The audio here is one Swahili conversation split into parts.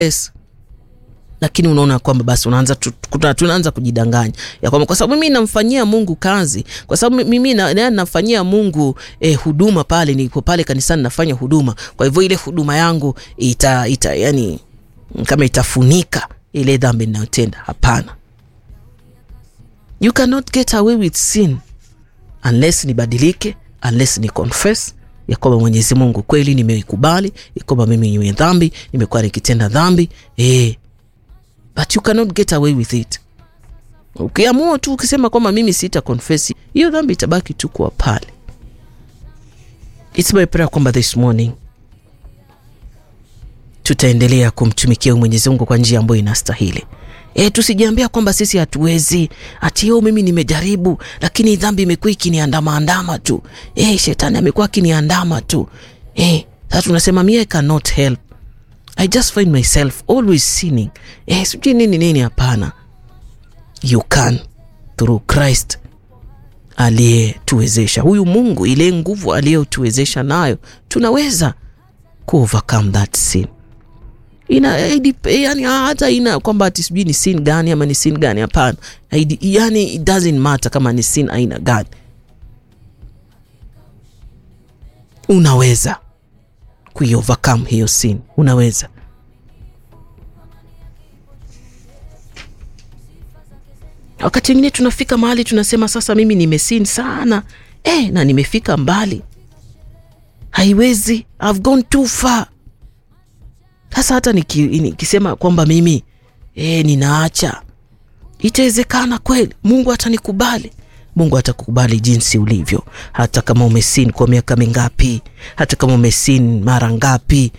yes. lakini unaona kwamba basi unaanza tu- tu- tunaanza kujidanganya ya kwamba kwa sababu mimi namfanyia mungu kazi kwa sababu mimi na, na, nafanyia mungu eh, huduma pale niko pale kanisani nafanya huduma kwa hivyo ile huduma yangu ita, ita yani kama itafunika ile dhambi ninayotenda hapana you cannot get away with sin unless nibadilike unless ni confess ya kwamba mwenyezi mungu kweli nimeikubali ya kwamba mimi ni dhambi nimekuwa nikitenda dhambi eh, but you cannot get away with it ukiamua tu ukisema kwamba mimi sita confess hiyo dhambi itabaki tu kuwa pale its my prayer kwamba this morning tutaendelea kumtumikia huyu mwenyezi mungu kwa njia ambayo inastahili E, tusijiambia kwamba sisi hatuwezi ati yo mimi nimejaribu lakini dhambi imekuwa ikiniandamaandama tu e, shetani amekuwa akiniandama tu e, sasa tunasema mi I cannot help I just find myself always sinning e, sijui nini nini hapana you can through Christ aliyetuwezesha huyu Mungu ile nguvu aliyotuwezesha nayo tunaweza ku overcome that sin ina haidip- yani hata ina kwamba ati sijui ni sin gani ama ni sin gani hapana Haidi- yani it doesn't matter kama ni sin aina gani unaweza kuiovercome hiyo sin unaweza wakati wengine tunafika mahali tunasema sasa mimi nimesin sana eh, na nimefika mbali haiwezi I've gone too far sasa hata niki- nikisema kwamba mimi e, ninaacha itawezekana kweli mungu atanikubali mungu atakukubali jinsi ulivyo hata kama umesin kwa miaka mingapi hata kama umesin mara ngapi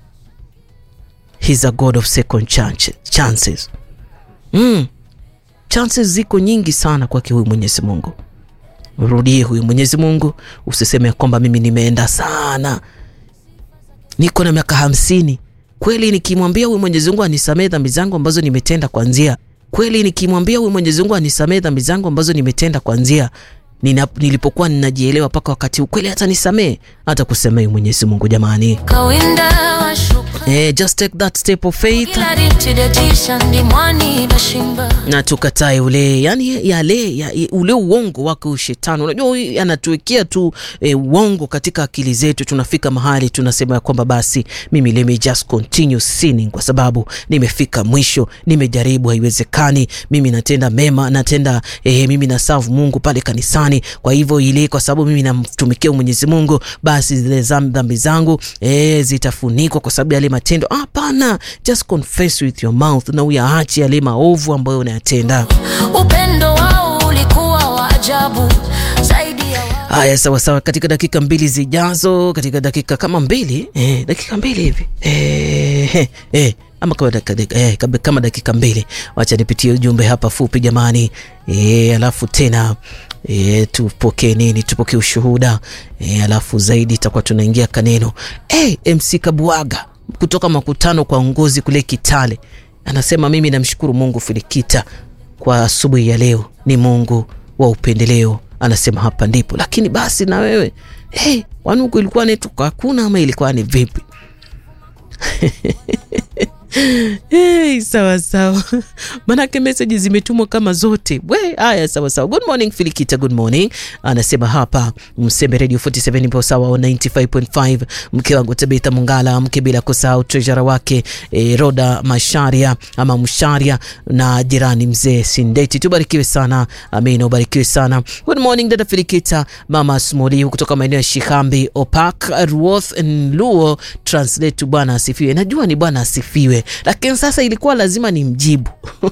He's a god of second chance, chances mm. chances ziko nyingi sana kwake huyu mwenyezi mungu rudie huyu mwenyezi mungu usiseme kwamba mimi nimeenda sana niko na miaka hamsini kweli nikimwambia huyu mwenyezi mungu anisamee dhambi zangu ambazo nimetenda kwanzia kweli nikimwambia huyu mwenyezi mungu anisamee dhambi zangu ambazo nimetenda kwanzia nina, nilipokuwa ninajielewa mpaka wakati huu kweli hata nisamee hata kusemea huyu mwenyezi mungu jamani kawinda wa shukrani eh, just take that step of faith ila rimtidetisha ndimwani dashimba na tukatae ule yani yale ya, ule uongo wake ushetani unajua huyu anatuwekea tu e, uongo katika akili zetu tunafika mahali tunasema ya kwamba basi mimi let me just continue sinning kwa sababu nimefika mwisho nimejaribu haiwezekani mimi natenda mema natenda e, mimi na serve mungu pale kanisani kwa hivyo ile kwa sababu mimi namtumikia mwenyezi mungu basi zile zam- dhambi zangu e, zitafunikwa kwa sababu ya yale matendo hapana just confess with your mouth na uyaache yale maovu ambayo unayatenda upendo wao ulikuwa wa ajabu zaidi ya wa haya sawasawa katika dakika mbili zijazo katika dakika kama mbili eh, dakika mbili hivi eh, eh, eh, ama kama dakika, dakika, eh, kama- kama dakika mbili wacha nipitie ujumbe hapa fupi jamani eh, alafu tena E, tupokee nini tupokee ushuhuda e, alafu zaidi itakuwa tunaingia kaneno e, mc kabuaga kutoka makutano kwa ngozi kule kitale anasema mimi namshukuru mungu filikita kwa asubuhi ya leo ni mungu wa upendeleo anasema hapa ndipo lakini basi na wewe hey, wanuku ilikuwa netuko hakuna ama ilikuwa ni vipi Hey, sawa sawa manake meseji zimetumwa kama zote we haya sawa sawa good morning filikita good morning anasema hapa msembe radio 47 ipo sawa wa 95.5 mke wangu tabitha mungala mke bila kusahau trejara wake e, roda masharia ama msharia na jirani mzee sindeti tubarikiwe sana amina ubarikiwe sana good morning dada filikita mama smoli kutoka maeneo ya shikambi opak ruoth luo translate tu bwana asifiwe najua ni bwana asifiwe lakini sasa ilikuwa lazima ni mjibu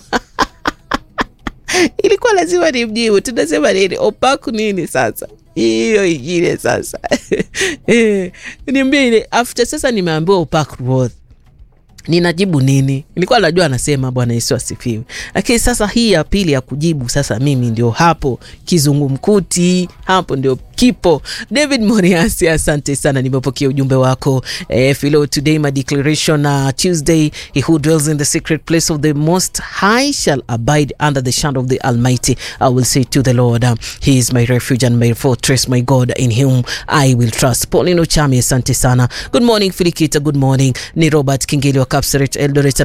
ilikuwa lazima ni mjibu tunasema nini opaku nini sasa hiyo ingine sasa Eh, niambie ile after sasa nimeambiwa opak ruoth ninajibu nini nilikuwa najua anasema bwana yesu asifiwe lakini sasa hii ya pili ya kujibu sasa mimi ndio hapo kizungumkuti hapo ndio kipo. David Moriasi, asante sana, nimepokea ujumbe wako. Eh, Philo, today my declaration uh, Tuesday, he who dwells in the secret place of the most high shall abide under the shadow of the Almighty. I will say to the Lord, uh, he is my refuge and my fortress, my God, in whom I will trust. Paulino Chami, asante sana. Good morning Filikita, good morning. Ni Robert Kingeli wa Kapseret Eldoret